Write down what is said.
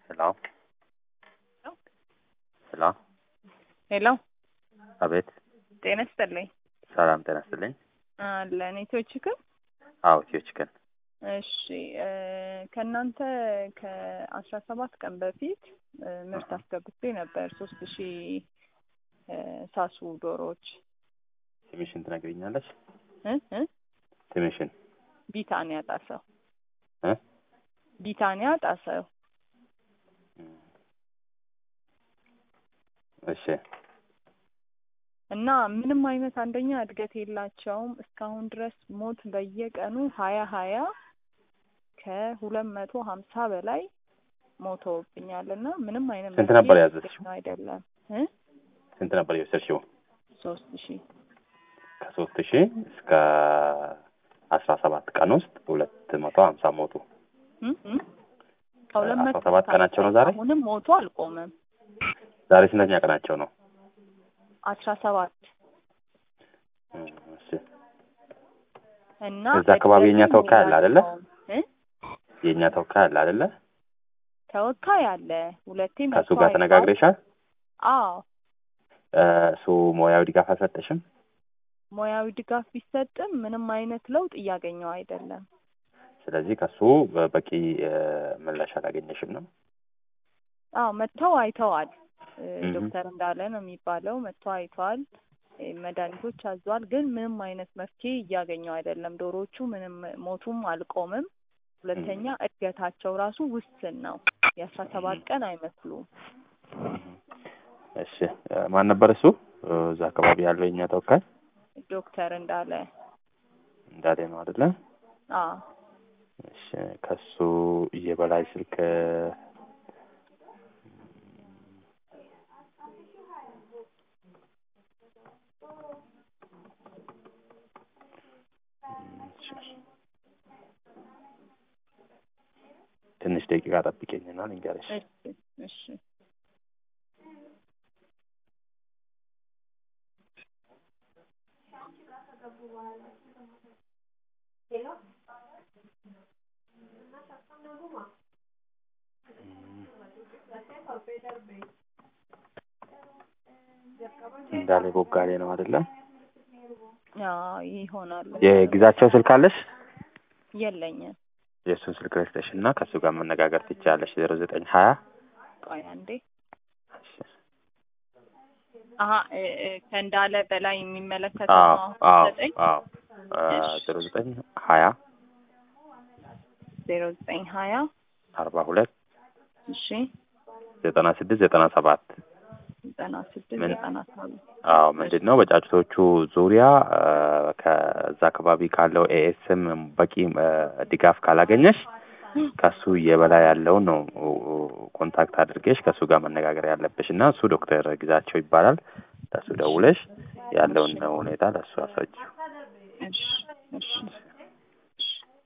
ሄሎ ሄሎ ሄሎ አቤት ጤና ይስጥልኝ። ሰላም ጤና ይስጥልኝ። አለን ኢትዮ ቺክን። አዎ ኢትዮ ቺክን እሺ እ ከእናንተ ከአስራ ሰባት ቀን በፊት እ ምርት አስገብቼ ነበር ሶስት ሺህ እ ሳሱ ዶሮዎች ስምሽን ትነግሪኛለሽ? እ እ ስምሽን ቢታንያ ጣሰው እ ቢታንያ ጣሰው እሺ እና ምንም አይነት አንደኛ እድገት የላቸውም። እስካሁን ድረስ ሞት በየቀኑ ሀያ ሀያ ከሁለት መቶ ሀምሳ በላይ ሞተውብኛል እና ምንም አይነት ስንት መፍትሄ ነበር ያዘዝሽው? እያገኘሁ አይደለም እ ስንት ነበር የወሰድሽው? ሶስት ሺህ ከሶስት ሺህ እስከ አስራ ሰባት ቀን ውስጥ ሁለት መቶ ሀምሳ ሞቱ። እ እ ከሁለት አስራ መቶ ሰባት ቀናቸው ነው ዛሬ? አሁንም ሞቱ አልቆመም። ዛሬ ስንተኛ ቀናቸው ነው? አስራ ሰባት እ እሺ እና እዛ አካባቢ የኛ እድገትም ተወካይ አለ አይደለ? የላቸውም። እ የእኛ ተወካይ አለ አይደለ? ተወካይ አለ ሁለቴ ከእሱ መጥቶ ጋር አይቷል። ተነጋግረሻል? አዎ እ እሱ ሙያዊ ድጋፍ አልሰጠሽም? ሙያዊ ድጋፍ ቢሰጥም ምንም አይነት ለውጥ እያገኘው አይደለም። ስለዚህ ከሱ በቂ እ ምላሽ አላገኘሽም ነው? አዎ መጥተው አይተዋል። እ እህ። ዶክተር እንዳለ ነው የሚባለው መጥቶ አይተዋል። እ መድኃኒቶች አዟል። ግን ምንም አይነት መፍትሄ እያገኘው አይደለም። ዶሮዎቹ ምንም ሞቱም አልቆምም። ሁለተኛ እድገታቸው ራሱ ውስን ነው። የአስራ ሰባት ቀን አይመስሉም። እሺ እ ማን ነበር እሱ? እ እዛ አካባቢ ያለው የኛ ተወካይ ዶክተር እንዳለ እንዳለ ነው አይደለ? አዎ እሺ ከሱ የበላይ ስልክ እሺ። ትንሽ ደቂቃ ጠብቄኝና ልንገርሽ። እሺ እሺ እንዳለ ቦጋሌ ነው አይደለ? አዎ ይሆናል። የግዛቸው ስልክ አለሽ? የለኝም። የእሱን ስልክ ረስተሽ እና ከእሱ ጋር መነጋገር ትችያለሽ። ዜሮ ዘጠኝ ሀያ ቆይ አንዴ። አሀ እ እ ከእንዳለ በላይ የሚመለከተው አዎ ነው አሁን አዎ ዘጠኝ አዎ እሺ። ዜሮ ዘጠኝ ሀያ ዜሮ ዘጠኝ ሀያ አርባ ሁለት እሺ ዘጠና ስድስት ዘጠና ሰባት ዘጠና ስድስት ምን? ዘጠና ሰባት አዎ ምንድን ነው በጫጩቶቹ ዙሪያ እ ከዛ አካባቢ ካለው ኤኤስም በቂ እ ድጋፍ ካላገኘሽ ከሱ የበላይ ያለውን ነው እ ኮንታክት አድርገሽ ከሱ ጋር መነጋገር ያለብሽ እና እሱ ዶክተር ግዛቸው ይባላል። ለሱ ደውለሽ ያለውን ሁኔታ ለሱ አስረጂው። እሺ እሺ